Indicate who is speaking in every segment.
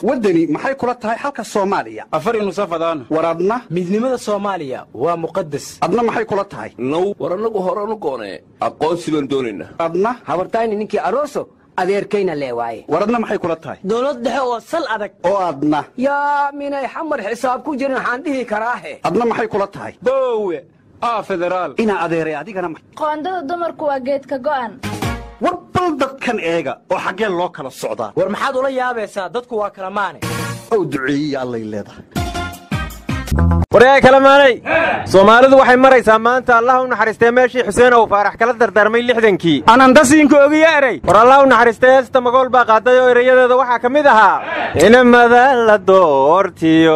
Speaker 1: waddani maxay kula tahay xalka soomaaliya
Speaker 2: afar nusafadaan
Speaker 1: war adna
Speaker 3: midnimada soomaaliya waa muqadas
Speaker 1: adna maxay kula tahay
Speaker 4: now war annagu horanu goonee aqoonsi baan doonaynaa
Speaker 1: adna
Speaker 5: habartayni ninkii aroso adeerkayna lee waaye
Speaker 1: war adna maxay kula tahay
Speaker 5: dowlad dhexe oo sal adag
Speaker 1: oo adna
Speaker 5: yaa minay xamar xisaab ku jirin waxaan dhihi karaahe
Speaker 1: adna maxay kula tahay
Speaker 2: boowe aa federaal
Speaker 1: inaa adeeray adigana ma-
Speaker 6: qoondada dumarku waa geedka go'an
Speaker 1: war bal dadkan eega oo xaggee loo kala socdaa
Speaker 3: war maxaad ula yaabaysaa dadku waa kala maane
Speaker 1: ow duceeyiya allay leedahay
Speaker 7: waryaa kalamaanay soomaalidu waxay maraysaa maanta allah u naxariistee meeshii xuseen ow faarax kala dardaarmay lixdankii
Speaker 2: anandasiinka ogiya eray
Speaker 7: war allah u naxariistee heesta magool baa qaaday oo erayadeeda waxaa ka mid ahaa inamada la doortiyo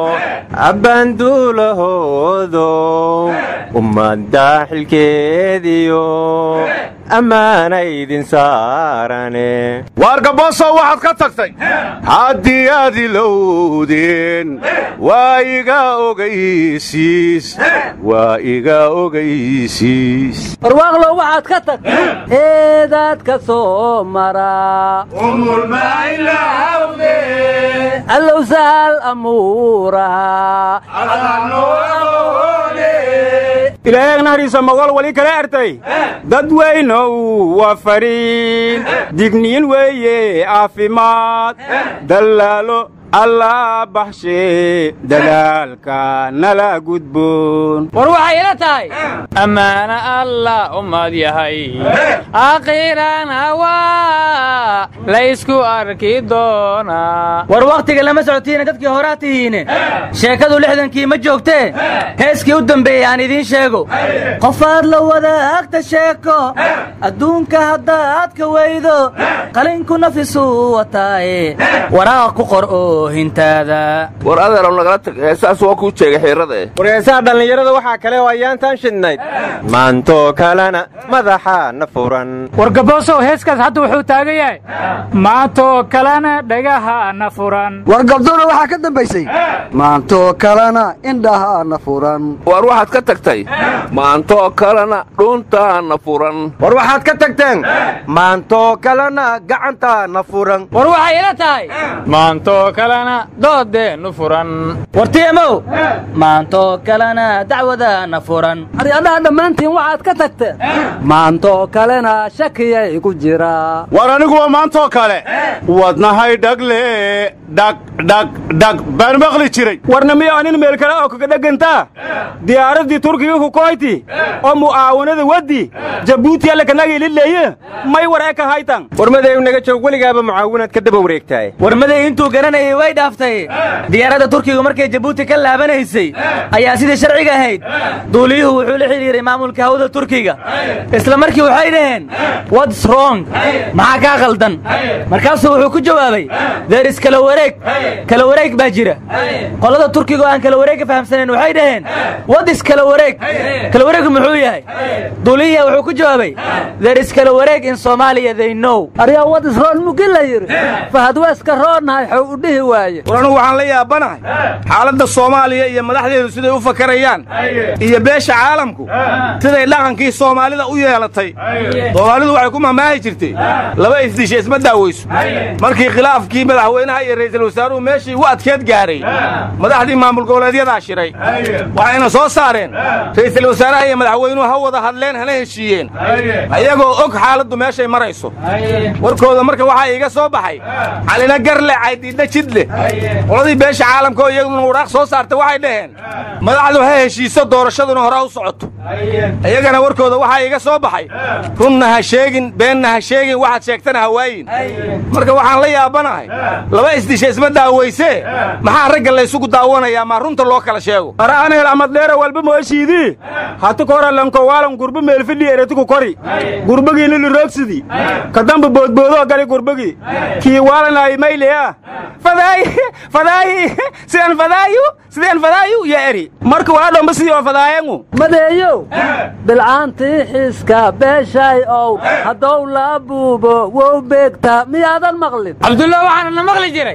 Speaker 7: abbaanduulahoodo ummadda xilkeediyo ammaana idin saarane
Speaker 8: waargaboosow waxaad ka tagtay haddii aad ilowdeen waa iga ogaysiis waa iga ogaysiis
Speaker 5: barwaaqlow waxaad ka tag eedaad ka soo maraa allow sahal amuuraha
Speaker 2: ilaahay naxariisa mogol weli kala ertay dad weynow waa fariin digniin weeye caafimaad dallaalo allaa baxshee dadaalka nala gudboon
Speaker 9: war waxay ila tahay ammaana allah ummad yahay akhiirana waa laysku arki doonaa
Speaker 5: war wakhtiga lama socotiina dadkii horaa tihiine sheekadu lixdankii ma joogtee heeskii u dambeeyey aan idiin sheego qofaad la wadaagta sheeko adduunka haddaad ka weydo qalinku nafisuu wataaye waraaq ku qor oo hintaada
Speaker 4: war adeeraw nagala tag heesaas waa kuu jeegay xiirada eh
Speaker 7: warheesaha dhallinyarada waxaa kale oo ayaantaan shidnayd maantoo kalena madaxaana furan
Speaker 9: war gaboosow heeskaas hadda wuxuu taagan yahay maantoo kalena dhagahaana furan
Speaker 5: war gabdona waxaa ka dambaysay maantoo kalena indhahaana furan
Speaker 4: war waxaad ka tagtay maantoo kalena dhuntaana furan
Speaker 7: war waxaad ka tagteen maantoo kalena gacantaana furan
Speaker 9: war waxay ila tahay maantoo kalena doodeennu furan
Speaker 5: wartiimow maantoo kalena dacwadaana furan aryadhaha dhammaantiin waxaad ka tagteen maantoo kalena shakiyay ku jiraa
Speaker 8: war aniguwa maantoo kale wadnahay dhagle dhag dhag dhag baan maqli jiray
Speaker 2: warna miyo anin meel kale oo kaga dhegantaa diyaaraddii turkiga ku koyti oo mu'aawanada waddi jabuuti alle kanagii lileeye may war ee ka haytan
Speaker 7: warmaday naga joog weligaaba mucaawinaad ka daba wareegtaay
Speaker 5: warmaday intuu garanayay way dhaaftay diyaaradda turkigu markay jabuuti ka laabanaysay ayaa sidii sharciga ahayd duuliyuhu wuxuu la xidhiiray maamulka hawada turkiga isla markii waxay dhaheen wats rong maxaa kaa qaldan markaasuu wuxuu ku jawaabay deris kala wareeg kala wareeg baa jira qolada turkiga oo aan kala wareegga fahamsanayn waxay dhaheen wadis kala wareeg kala wareegu muxuu yahay duuliyaha wuxuu ku jawaabay deris kala wareeg in soomaaliya they know aryaa wadis roon mugi la yidhi fahad weeska roonahay xow u dhihi waaye
Speaker 8: war anugu waxaan la yaabanahay xaaladda soomaaliya iyo madaxdeedu siday u fakarayaan iyo beesha caalamku siday dhaqankii soomaalida u yeelatay soomaalidu waxay ku mahmaahi jirtay laba isdisha isma daaweyso markii khilaafkii madaxweynaha iyo ra'iisul wasaaruhu meeshii u adkeed gaaray madaxdii maamul goboleedyadaa shiray waxayna soo saareen ra'iisul wasaaraha iyo madaxweynuhu ha wada hadleen hana heshiiyeen ayagoo og xaaladdu meeshay marayso warkooda marka waxaa iiga soo baxay calina garle caydhiidha jidle qoladii beesha caalamka oo iyaguna waraaq soo saartay waxay dhaheen madaxdu ha heshiiso doorashaduna hore u socoto iyagana warkooda waxaa iiga soo baxay runna ha sheegin beenna ha sheegin waxaad sheegtana ha waayin marka waxaan la yaabanahay laba isdisha isma daaweysee maxaa ragga laysugu daawanayaa maa runta loo kala sheego
Speaker 2: araaneel amadleera walba mooshiidii hatu kora lankowaalan gurba meelfidhi eretiku kori gurbagiini liroogsidi kadamba boodboodoo gali gurbagii kii waalanaayi mayleya fadaayi fadaayi sidaan fadaayu sideen fadaayu ya eri marka waa dhomba sidii oo fadaayangu
Speaker 5: madeeyow bilcaantii xiiska beeshay ow haddow la buubo wow beegta miyaadan maqlin
Speaker 9: cabdullah waxaana na maqli jiray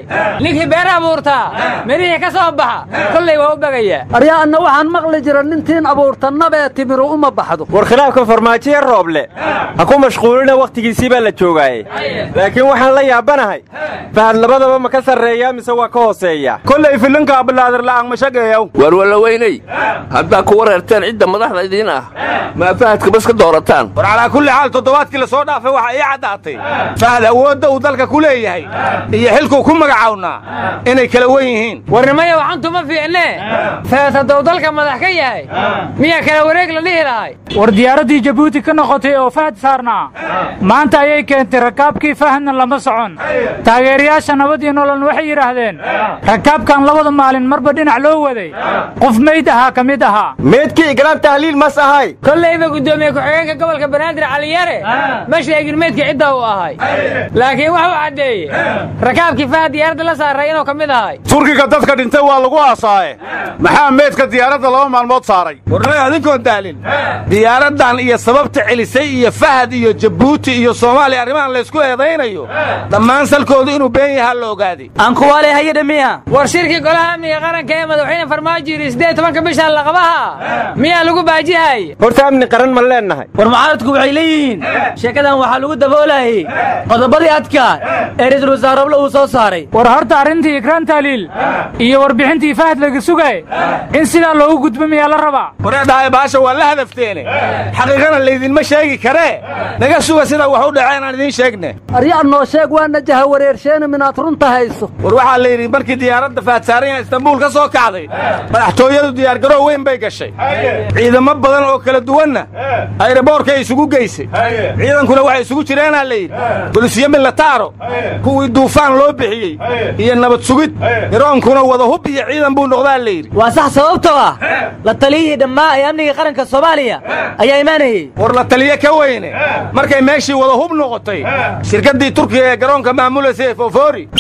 Speaker 9: ninkii beer abuurtaa mirihii ka soo baxa kollay waa u bagayaa
Speaker 10: aryaa anna waxaan maqli jira nintiin abuurtannabee timiru uma baxdo
Speaker 7: war khilaafka farmaajoye rooble ha ku mashquulina wakhtigiisii baa la joogaaye laakiin waxaan la yaabanahay fahad labadaba ma ka sarreeyaa mise waa ka hooseeya
Speaker 2: kollay filinkaa bilaadir la'aan ma shageeyow
Speaker 4: war wallaweyney haddaa ku wareerteen cidda madaxda idiin ah maa fahadka bas ka doorataan
Speaker 8: war calaa kulli xaal toddobaadkii la soo dhaafay waxaa ii caddaatay fahad awoodda uu dalka ku leeyahay iyo xilkuu ku magacawnaa inay kala wen yihiin
Speaker 9: warnimaya waxantu ma fiicnee fahad hadduu dalka madax ka yahay miyaa kala wareeg la dhihi lahay war diyaaraddii jabuuti ka noqotay oo fahad saarnaa maanta ayay keentay rakaabkii fahadna lama socon taageerayaasha nabad iyo nolol waxay yidhaahdeen rakaabkan labada maalin marba dhinac loo waday qof meyd ahaa ka mid ahaa
Speaker 7: meydkii igraam tahliil mas ahay
Speaker 9: kollayba guddoomiye ku-xigeenka gobolka banaadir caliyare ma sheegin meydka cidda uu ahay laakiin wuxuu caddeeyey rakaabkii fahad diyaaradda la saaray inuu ka mid ahay
Speaker 1: turkiga dadka dhintay waa lagu aasaaye maxaa meydka diyaaradda laba maalmood saaray
Speaker 8: warnay adinkoon daalin diyaaraddan iyo sababta celisay iyo fahad iyo jabuuti iyo soomaaliya arrimahan laysku eedaynayo dhammaan salkoodu inuu been yahaa la ogaaday
Speaker 5: aankuwaaley hayadha miya
Speaker 9: war shirkii golaha amniga qaranka ee madaxweyne farmaajo yidhi siddeed tobanka bisha laqabaha miyaa lagu baajihay
Speaker 7: horta amni qaran ma leennahay
Speaker 5: war mucaaradku waxay leeyihiin sheekadan waxaa lagu daboolayay qodobadii adkaa ee ra'iisul wasaare roble uu soo saaray
Speaker 9: war horta arrintii ikraan taaliil iyo warbixintii fahad laga sugay in sidaa loogu gudbo miyaa la rabaa
Speaker 8: wareedhahay baasha waa la hadafteene xaqiiqana laydinma sheegi karee naga suga sida wax u dhaceen aan idiin sheegne
Speaker 10: aryaa noo sheeg waana jaha wareersheena minaad runta hayso
Speaker 8: war waxaa la yidhi markii diyaaradda faadsaaran yaha istanbuul ka soo kacday madaxtooyadu diyaargaroo weyn bay gashay ciidamo badan oo kala duwanna ayraboorkay isugu geysay ciidankuna waxay isugu jireenaa la yidhi bolisiyo milataaro kuwii duufaan loo bixiyey iyo nabad sugid garoonkuna wada hub iyo ciidan buu noqdaa la yidhi
Speaker 5: waa sax sababtoo ah la taliyihii dhammaa ee amniga qaranka soomaaliya ayaa imaanayey
Speaker 8: war la taliye ka weyne markay meeshii wada hub noqotay shirkaddii turkiga ee garoonka maamulaysay fofoori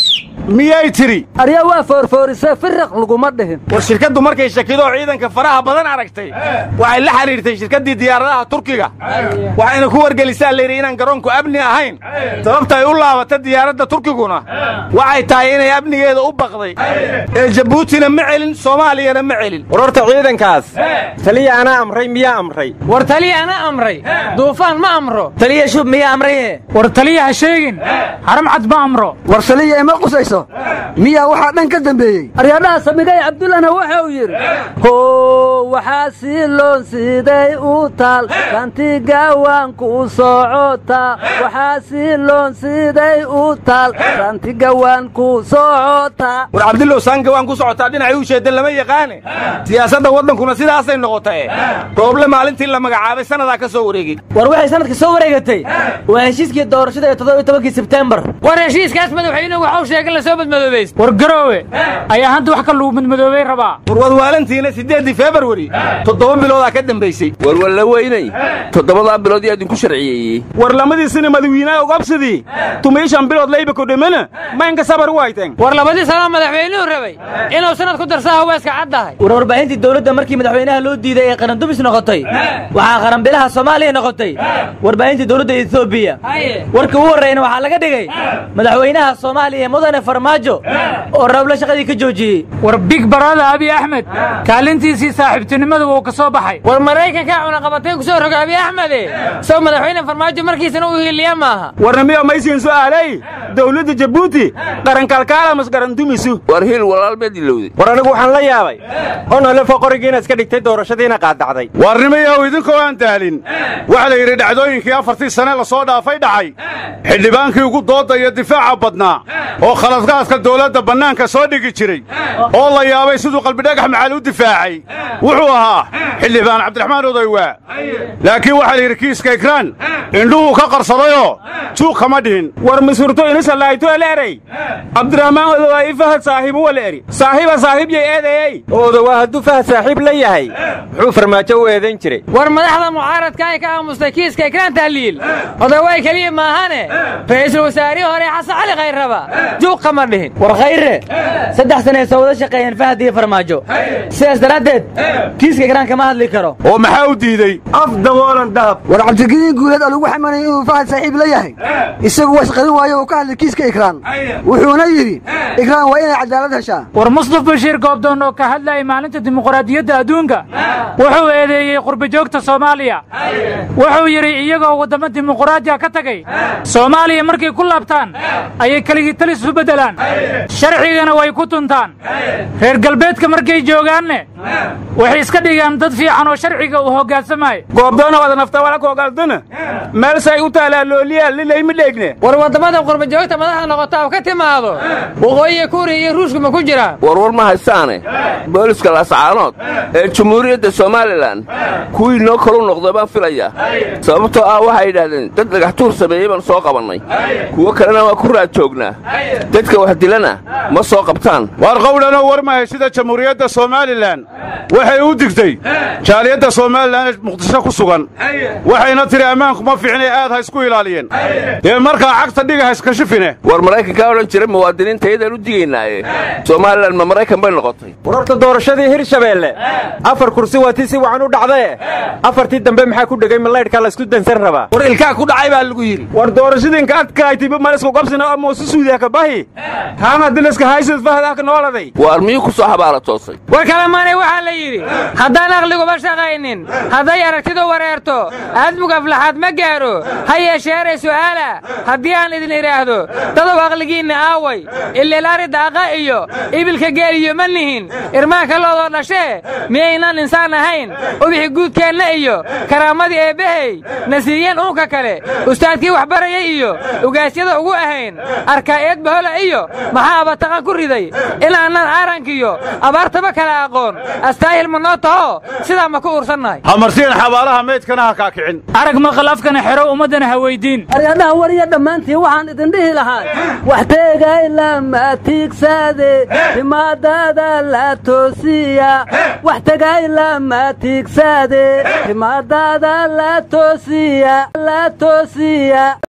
Speaker 1: miyay tidhi
Speaker 10: aryaa waa foorfoorisee firiq laguma dhihin
Speaker 8: war shirkaddu markay shakidoo ciidanka faraha badan aragtay waxay la xidhiirtay shirkaddii diyaaradaha turkiga waxayna ku wargelisaa layidhi inaan garoonku amni ahayn sababta ay u laabata diyaaradda turkiguna waxay tahay inay amnigeeda u baqday ee jabuutina ma celin soomaaliyana ma celin
Speaker 7: war horta ciidankaas taliya anaa amray miyaa amray
Speaker 9: war taliya ana amray duufaan ma amro
Speaker 5: taliya shub miyaa amraye
Speaker 9: war taliya ha sheegin haram cad ma amro
Speaker 10: war saliya ima qusayso miyaa waxaa dhan ka dambeeyey aryaadhaha samigay cabdullana waxa uu yidhi hoo waxaa sii loon siday u taal rantigawaanku socotaa waxaa sii loon siday u taal rantigawaanku socotaa
Speaker 8: war cabdillow saanka waan ku socotaa dhinacay u jeedda lama yaqaane siyaasadda waddankuna sidaasay noqotae rooble maalintii la magacaabay sannadaa ka soo wareegey
Speaker 5: war waxay sanadka soo wareegatay waa heshiiskii doorashada ee toddoba iyo tobankii sebtembar
Speaker 9: war heshiiskaas madaxweynuhu waxau sheegay la soo badmadoobays war garoowe ayaa hadda wax ka lagu madmadoobay rabaa
Speaker 8: war wadwaalantiina siddeeddii februari toddoba biloodaa ka dambaysay
Speaker 4: war wallaweyney toddobadaa bilood yaa idinku sharciyeeyey
Speaker 2: war lamadiisina madawiinaha ogabsidii tumiishan bilood layba kodhamana maynka sabar u hayteen
Speaker 9: war labadii sanoo madaxweynuhu rabay inuu sanad ku darsaa hawaaska caddahay
Speaker 5: war warbaahintii dowladda markii madaxweynaha loo diiday ee qarandumis noqotay waxaa qaranbilaha soomaaliya noqotay warbaahintii dowladda etoobiya warkii ugu horreeyna waxaa laga dhigay madaxweynaha soomaaliya mudane farmaajo oo rooble shaqadii ka joojiyey
Speaker 9: war big barada abiy axmed kaalintiisii saaxiibtinimadu wuu ka soo baxay war maraykankaa cunaqabatay ku soo roga abiy axmede sow madaxweyne farmaajo markiisana u hiiliya maaha
Speaker 2: warna miyo maysiin su'aalay dawladda jabuuti qarankalkaalamas qarandumisu
Speaker 4: war hiil walaal baad ilowday
Speaker 7: war anigu waxaan la yaabay onolefo qorigiina iska dhigtay doorashadiina qaadacday
Speaker 1: warnimayow idinkoo aan daalin waxa la yidhi dhacdooyinkii afartii sane la soo dhaafay dhacay xildhibaankii ugu dooda iyo difaaca badnaa oo khaladkaadka dawladda bannaanka soo dhigi jiray oo la yaabay siduu qalbidhagax macaal u difaacay wuxuu ahaa xildhibaan cabdiraxmaan odaywaa laakiin waxaa la yidhi kiiska ikraan indhuhuu ka qarsadayoo juuq kama dhihin
Speaker 2: war misurto inisallaayto eleerey cabdiraxmaan odowaa fahad saahiibu wala eri saahiiba saahiibyay eedeeyey
Speaker 7: odowaa hadduu fahad saaxiib la yahay muxuu farmaajo u eedayn jiray
Speaker 9: war madaxda mucaaradka ay ka aamustay kiiska ikraan tahliil odawaay keliya maahane ra'iisul wasaarihii hore xasan cali khayrraba juuq kama dhihin
Speaker 5: war khayre saddex sanay soo wada shaqeeyeen fahad iyo farmaajo sidaas daraaddeed kiiska ikraan kama hadli karo
Speaker 1: oo maxaa u diidey
Speaker 2: af daboolan dahab
Speaker 10: war cabdigediin guuleed oo lagu xamanayay inuu fahad saaxiib la yahay isagu waa isqarin waayo uu ka hadlay kiiska ikraan wuxuuna yidhi ikraan waa inay cadaalad heshaa
Speaker 9: war muslaf bashiir goobdoon oo ka hadlayay maalinta dimuqraadiyadda adduunka wuxuu eedeeyey qurbajoogta soomaaliya wuxuu yidhi iyagoo waddamo dimuqraadiya ka tagay soomaaliya markay ku laabtaan ayay keligii talis u beddelaan sharcigana way ku tuntaan reer galbeedka markay joogaanne waxay iska dhigaan dad fiican oo sharciga uu hoggaansamaayo
Speaker 2: goobdoona wada nafta wala koogaldana meel say u taalaa looliyaa lilayma dheegne
Speaker 11: war waddamada qurbajoogta madaxda noqota oo ka timaado waqooyiga kuuriya iyo ruushka ma ku jiraan
Speaker 4: warwar ma haystaane booliska laascaanood ee jumhuuriyadda somalilan kuwii noo kalu noqda baan filaya sababtoo ah waxay yidhaahdeen dad dhagaxtuur sameeyey baan soo qabannay kuwo kalena waa ku raad joognaa dadka wax dilana ma soo qabtaan
Speaker 1: waar qowdhanoo war mahay sida jamhuuriyadda somalilan waxay u digtay jaaliyadda somalilan ee muqdisho ku sugan waxayna tidhi ammaanku ma fiicnay aad ha isku ilaaliyeen dee markaa cagta dhiga ha iskashifine
Speaker 4: war maraykankaa odhan jira muwaadiniinta iyadaan u digaynaaye somalilan ma maraykan bay noqotay
Speaker 7: war horta doorashadii hirshabeelle afar kursi waa tii si wacan u dhacdae afartii dambe maxaa ku dhegay malaydhkaa laysku dansan rabaa
Speaker 8: war ilkaa ku dhacay baa lagu yidhi
Speaker 2: war doorashadinka adkaaytiba malisku qabsina ama su suudiya ka bahi haana diliska haysad fahdaaka nooladay
Speaker 4: waar miyuu ku soo xabaala toosay
Speaker 11: war kalemaanay waxaa la yidhi haddaan aqliguba shaqaynin hadday aragtidu wareerto aadmug aflaxaad ma gaaro ha yeesheeray su'aala haddii aan idin idhaahdo dadow aqligiinna aaway ililaari daaqa iyo ibilka geeliyo ma nihin irmaanka loodoo dhashee miyaynaan insaan ahayn ubixi guudkeenna iyo karaamadii eebbahey na siiyeen uunka kale ustaadkii waxbarayay iyo ugaasyada ugu ahayn arkaa'eed bahola iyo maxaa abataqan ku riday inaanaan aarankiyo abaartaba kala aqoon astaahil ma noo taho sidaa ma ku ursannahay
Speaker 1: hamarsiin xabaalaha meydkana ha kaa kicin
Speaker 9: arag maqal afkana xero ummaddana ha weyddiin
Speaker 10: aryadhaha wariya dhammaantiin waxaan idin dhihi lahaa wax teegay lama tiigsade timaadada la toosiya wax tegay lama tiigsade timaadada la toosiya la toosiya